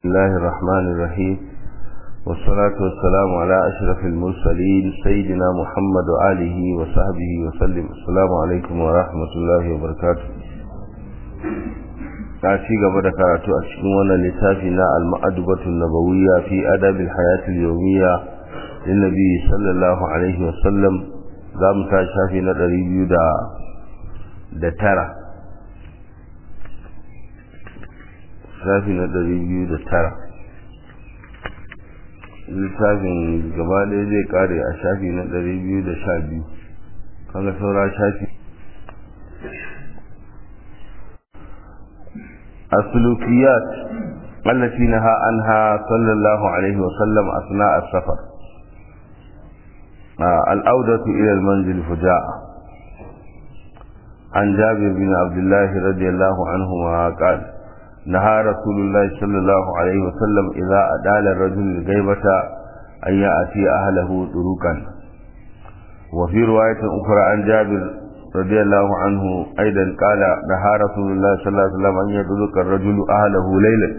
الله الرحمن الرحيم والصلاة والسلام على أشرف المرسلين سيدنا محمد وآله وصحبه وسلم السلام عليكم ورحمة الله وبركاته ci gaba da karatu a cikin wannan littafi na al-ma'adubatu nabawiyya fi adabil hayati al-yawmiyya lin nabi sallallahu alaihi wa sallam za mu ta shafi na 200 da tara shafi na 209 littafin gaba ɗaya zai kare a shafi na 212 kaga saura shafi السلوكيات التي نهى عنها صلى الله عليه وسلم أثناء السفر آه الأودة إلى المنزل فجاء عن جابر بن عبد الله رضي الله عنهما قال نهى رسول الله صلى الله عليه وسلم إذا أدال الرجل الغيبة أن يأتي أهله طرقا وفي رواية أخرى عن جابر رضي الله عنه أيضا قال نهى رسول الله صلى الله عليه وسلم أن يدرك الرجل أهله ليلا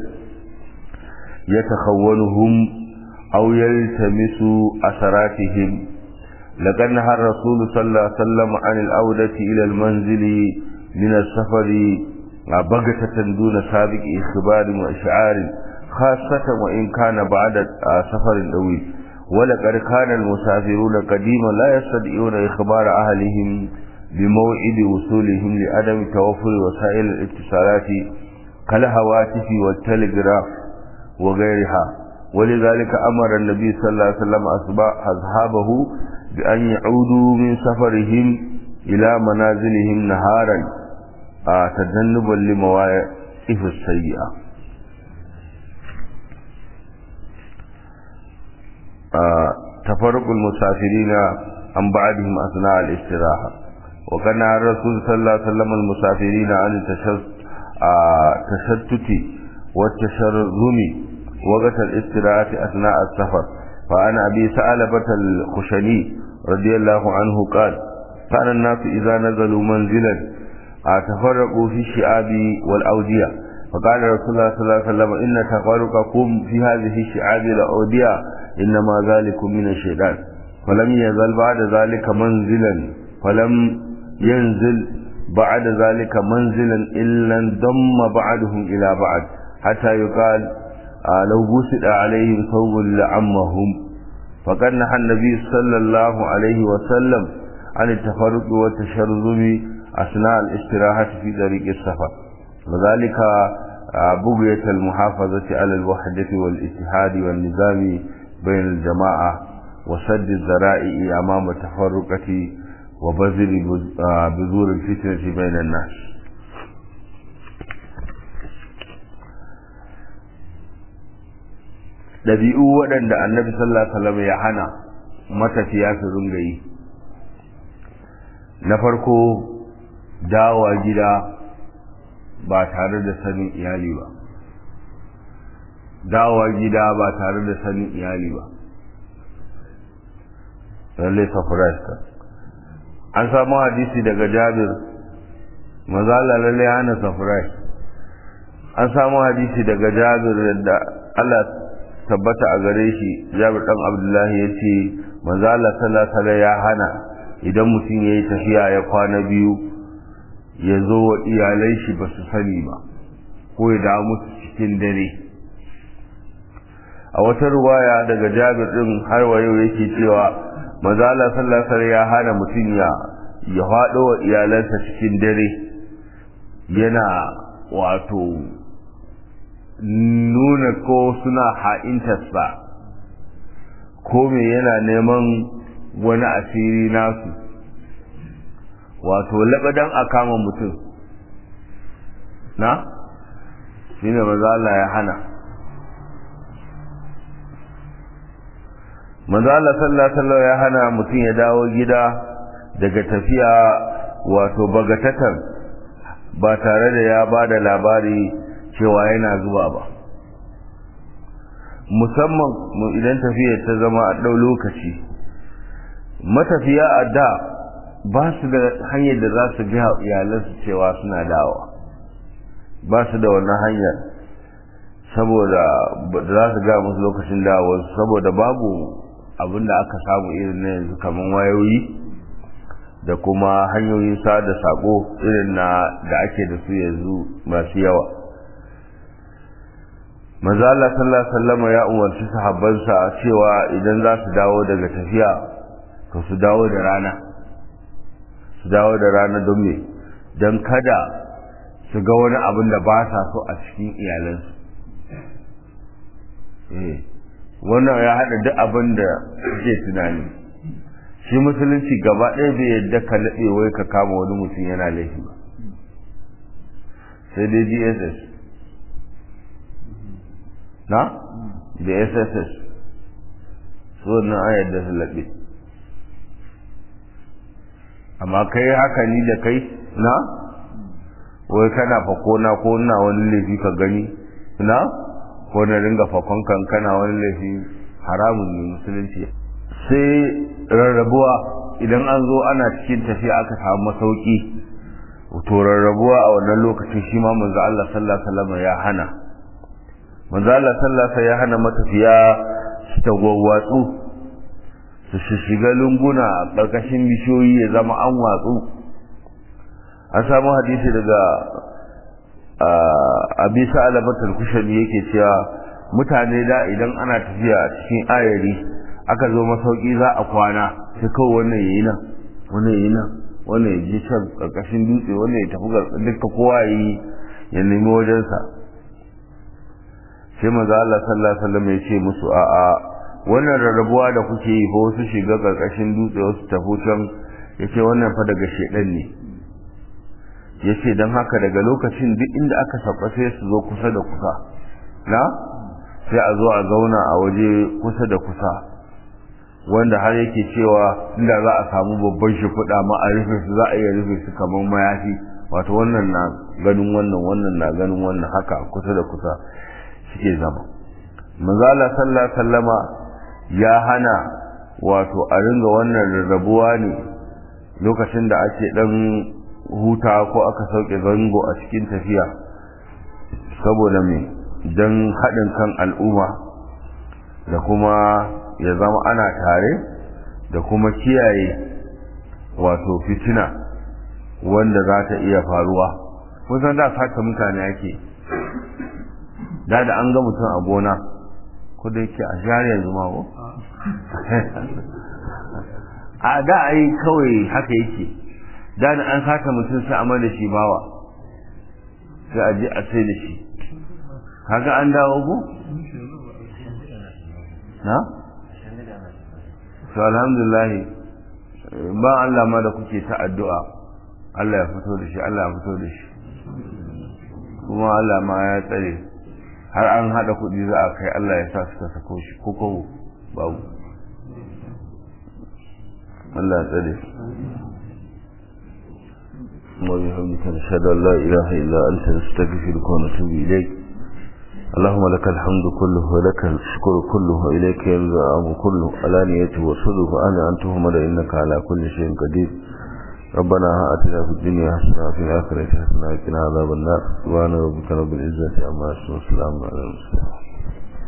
يتخونهم أو يلتمس أثراتهم لقد نهى الرسول صلى الله عليه وسلم عن الأودة إلى المنزل من السفر بغتة دون سابق إخبار وإشعار خاصة وإن كان بعد سفر طويل ولقد كان المسافرون قديما لا يستطيعون إخبار أهلهم بموعد وصولهم لعدم توفر وسائل الاتصالات كالهواتف والتلغراف وغيرها ولذلك أمر النبي صلى الله عليه وسلم أصحابه بأن يعودوا من سفرهم إلى منازلهم نهارا تجنبا لمواقف السيئة تفرق المسافرين عن بعدهم أثناء الاستراحة وكان الرسول صلى الله عليه وسلم المسافرين عن التشتت والتشرذم وقت الاستراحة أثناء السفر فعن أبي ثعلبة الخشني رضي الله عنه قال كان الناس إذا نزلوا منزلا تفرقوا في الشعاب والأودية فقال رسول الله صلى الله عليه وسلم إن تفرقكم في هذه الشعاب والأودية إنما ذلك من الشيطان فلم يزل بعد ذلك منزلا فلم ينزل بعد ذلك منزلا إلا انضم بعدهم إلى بعد حتى يقال آه لو بسط عليهم ثوب لعمهم فقد نهى النبي صلى الله عليه وسلم عن التفرق والتشرذم أثناء الاستراحة في طريق السفر وذلك آه بغية المحافظة على الوحدة والاتحاد والنظام بين الجماعة وسد الذرائع أمام التفرقة وبذل بذور الفتنة بين الناس ɗabi'u waɗanda annabi sallallahu alaihi wasallam ya hana matafiya su ringa yi na farko dawa gida ba tare da sanin iyali ba dawa gida ba tare da sanin iyali ba lalle surprise an samu hadisi daga jabir mazala lalle hana surprise an samu hadisi daga jabir da Allah tabbata a gare shi jabir dan abdullahi ya ce mazala sallallahu ya hana idan mutum ya yi tafiya ya kwana biyu ya zo wa iyalai shi ba su sani ba ko ya dawo musu cikin dare a wata ruwaya daga jabir din har wa yau yake cewa mazala sallallahu ya hana mutum ya ya faɗo wa iyalansa cikin dare yana wato nuna ko suna ha'intarsa ko me yana neman wani asiri nasu wato labadan a kama mutum na shi ne mazala ya hana mazala sallallahu ya hana mutum ya dawo gida daga tafiya wato bagatatan ba tare da ya ba da labari cewa yana zuwa ba musamman idan tafiya ta zama a ɗau lokaci matafiya a da ba su da hanyar da za su biya iyalansu cewa suna dawa ba su da wannan hanyar saboda za su ga musu lokacin dawowarsu saboda babu abin da aka samu irin na yanzu kamar wayoyi da kuma hanyoyin sada sako irin na da ake da su yanzu masu yawa manzo Allah sallallahu alaihi wasallam ya umarci sahabbansa cewa idan za su dawo daga tafiya to su dawo da rana su dawo da rana don me don kada su ga wani abin da ba sa so a cikin iyalansu eh wannan ya haɗa duk abin da suke tunani shi musulunci gaba ɗaya bai yadda ka laɗe wai ka kama wani mutum yana laifi ba sai dai dss na da sss su wannan an yadda su laɓe amma kai haka ni da kai na wai kana fako na ko na wani laifi ka gani na ko na ringa fakon kan kana wani laifi haramun ne musulunci sai rarrabuwa idan an zo ana cikin tafiya aka samu masauki to rarrabuwa a wannan lokacin shi ma manzo Allah sallallahu alaihi wasallam ya hana manzo Allah sallallahu alaihi ya hana matafiya su tagwawwatsu su shiga lunguna a ƙarƙashin bishiyoyi ya zama an watsu an samu hadisi daga abi sa'alabatul kushani yake cewa mutane da idan ana tafiya a cikin ayari aka zo masauki za a kwana sai kawai wannan yayi nan wannan yayi nan wannan ya je can karkashin dutse wannan ya tafi duka kowa yi ya nemi wajensa sai maza Allah sallallahu alaihi wasallam ya ce musu a a wannan rarrabuwa da kuke yi ko wasu shiga karkashin dutse wasu tafi can yace wannan fa daga shedan ne yace dan haka daga lokacin duk inda aka sauka sai su zo kusa da kusa na sai a zo a zauna a waje kusa da kusa wanda har yake cewa inda za a samu babban shimfiɗa ma a rufe su za a iya rufe su kamar mayafi wato wannan na ganin wannan wannan na ganin wannan haka kusa da kusa suke zama manzala sallallahu sallama ya hana wato a ringa wannan rarrabuwa ne lokacin da ake dan huta ko aka sauke zango a cikin tafiya saboda me don haɗin kan al'umma da kuma ya zama ana tare da kuma kiyaye wato fitina wanda za ta iya faruwa kusan da sata mutane ake da da an ga mutum a gona ko da yake a share yanzu ma ko a da ai kawai haka yake da da an sata mutum sai amma da shi bawa sai a je a sai da shi kaga an dawo ko na to alhamdulillah ba Allah ma da kuke ta addu'a Allah ya fito da shi Allah ya fito da shi kuma Allah ma ya tsare har an hada kuɗi za a kai Allah ya sa suka sako shi ko kowo babu Allah ya tsare وبحمدك نشهد ان لا اله الا انت نستغفرك ونتوب اليك اللهم لك الحمد كله ولك الشكر كله إليك يرجع الأمر كله علانيته وصدق أنا أنتهم إنك على كل شيء قدير ربنا آتنا في الدنيا حسنة وفي الآخرة حسنة وقنا عذاب النار سبحان ربك رب العزة عما يصفون وسلام على المرسلين